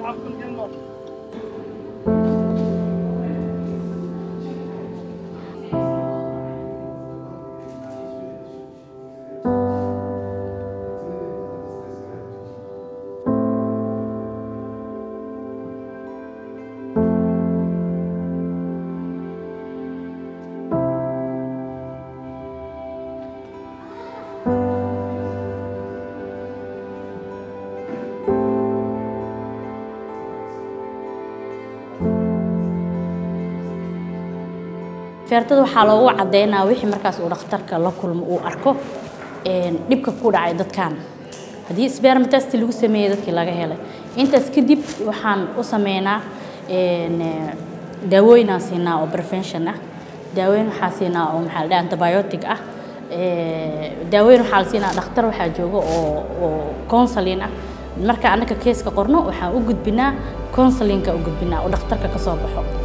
feertada waxaa loogu cadeynaa wixii markaas uu dhakhtarka la kulmo uu arko dhibka ku dhacay dadkan haddii spermatest lagu sameeyey dadkii laga helay intaas kadib waxaan u sameynaa daawooyinaan siinaa oo prevention ah daaweyn waxaa siinaa oo maxaa la dhaha antibiotic ah daaweyn waxaa la siinaa dhakhtar waxaa jooga oo oo counseling ah marka annaka keeska qorno waxaan u gudbinaa counselinka u gudbinaa oo dhakhtarka ka soo baxo